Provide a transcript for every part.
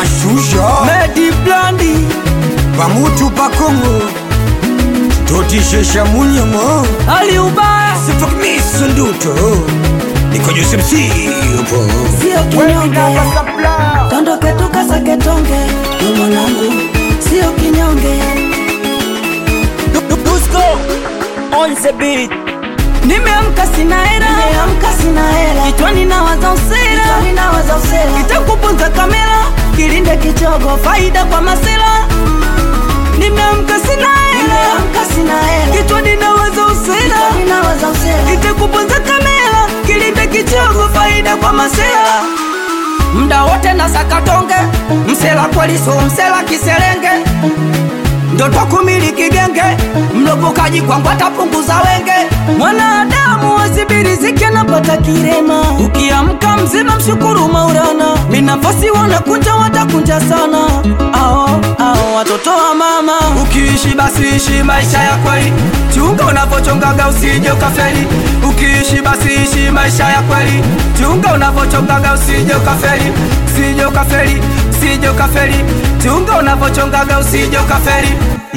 shusha Medi Blandi pamutu pakongo totishesha munyemo Ali ubaya sifakmisunduto nikojusimsipo sio kinyonge, tondoke tukasake tonge, we mwanangu, sio kinyonge. Dusko on the beat Nimeamka sina hera Nimeamka sina hela, Kichwani nawaza usera kichwani nawaza usela, Kitakupunza kamera Kilinde kichogo faida kwa masela Nimeamka sina hera nimeamka sina hela, Kichwani nawaza usera kichwani nawaza usela, Kitakupunza kamera Kilinde kichogo faida kwa masela Mda wote na sakatonge Msela kweli so msela kiserenge ndoto kumiliki genge mlopokaji kwangu atapunguza wenge mwanadamu wasibiriziki anapata kirema ukiamka mzima mshukuru maurana minafasi wanakunja watakunja sana ao ao watoto wa mama ukiishi basi ishi maisha ya kweli chunga unavochongaga usije ukafeli ukiishi basi ishi maisha ya kweli chunga unavochongaga usije ukafeli usije ukafeli usije ukafeli chunga unavochongaga usije ukafeli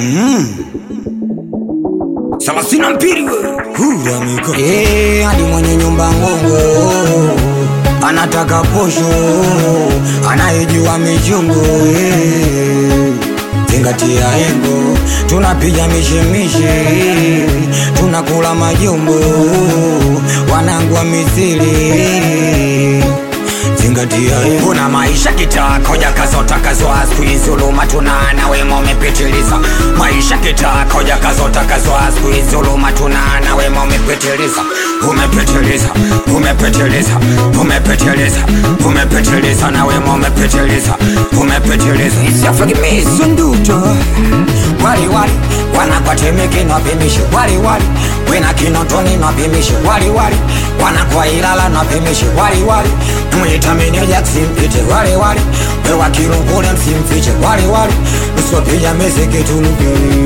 salasina mpiri we huramiko Eh, hadi mwenye nyumba ngongo anataka posho anayejua michungu eh. zingatia engo tunapiga mishemishe tunakula majumbo wanangu wa misili zingatia engo. kuna maisha kitako jakazotakazwa skuizi uluma tunana wema umepitiliza maisha kitako jakazotakazwa skuizi uluma tunana wema umepitiliza umepitiliza umepitiliza umepitiliza umepitiliza na wema umepitiliza umepitiliza isiafagimizo nduto wali wali wanakwatemeke napimishe wali wali wena kinotoni napimishe wali wali wanakwa ilala napimishe wali wali mwitamineja ksimpite wali wali wewa kilungule msimfiche wali wali usiopija mezeketuluke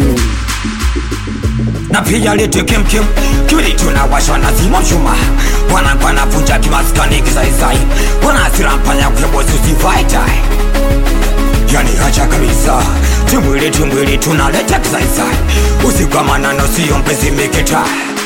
napiga lete kemkem kibidi tunawashwa na zima mshuma wanakwa napunja kimaskani kizaizai wanasira mpanya kwebozi usivaitai yani hacha kabisa timwili timwili tunaleta kizaizai usikwamana siyo mpenzi mikita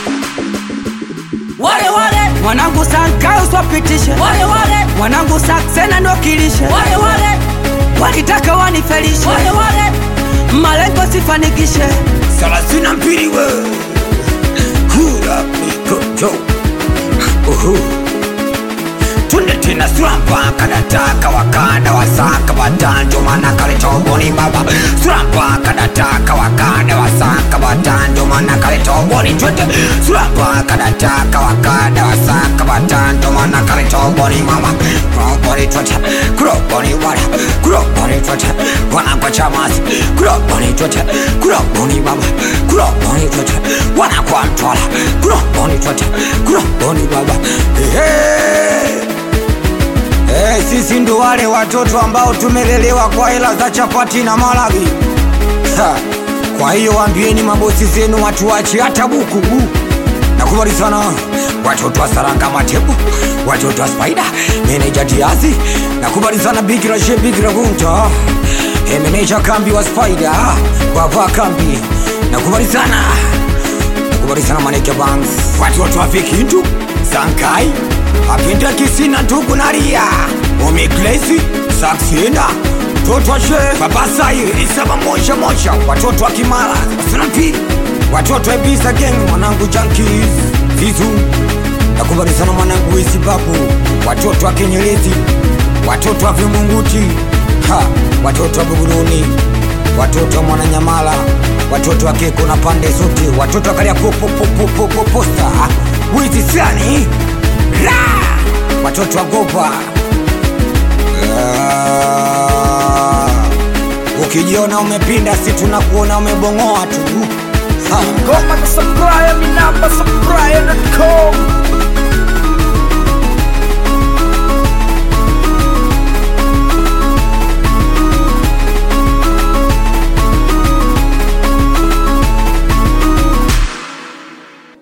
wale wale mwanangu sankayo swapitishe wale wale mwanangu saksena ndokilishe wale wale walitaka wanifelishe wale wale malengo sifanikishe salasina mbili we hura mikojo uhu tunde tena surampa kadataka wakanda wasaka watanjo mana kalitoboni baba surampa kadataka wakanda wasaka watanjo mana kalitoboni twende surampa kadataka wakanda wasaka watanjo mana kalitoboni mama kuroboni twende kuroboni wala kuroboni twende wanakwa chamasi kuroboni twende kuroboni baba kuroboni twende wanakwa mtwala kuroboni twende kuroboni baba hey. Eh, sisi ndo wale watoto ambao tumelelewa kwa hela za chapati na malagi. Ha, Kwa hiyo waambieni mabosi zenu watuache hata buku. Nakubali sana watoto wa Saranga Matebu, watoto wa Spider, meneja Diazi. Nakubali sana Big Rashe Big Ragunta, eh, meneja kambi wa Spider, baba kambi. Nakubali sana nakubali sana Maneke Banks, watoto wa Vikindu, Sankai, apinda kisina ndugu na ria omiklesi saksina mtoto wa she babasayi isaba moja moja watoto wa kimara sina pili watoto wa Ibiza gang mwanangu jankis vizu nakubali sana mwanangu wisibabu watoto wa kenyelezi watoto wa vimunguti ha watoto wa buguruni watoto wa mwananyamala watoto wa keko na pande zote watoto wa kaliapopopopopoposta wizi sani ra watoto wa gopa Ah, ukijiona umepinda si tunakuona umebongoa tu ha. ngoma za sapraya minamba sapraya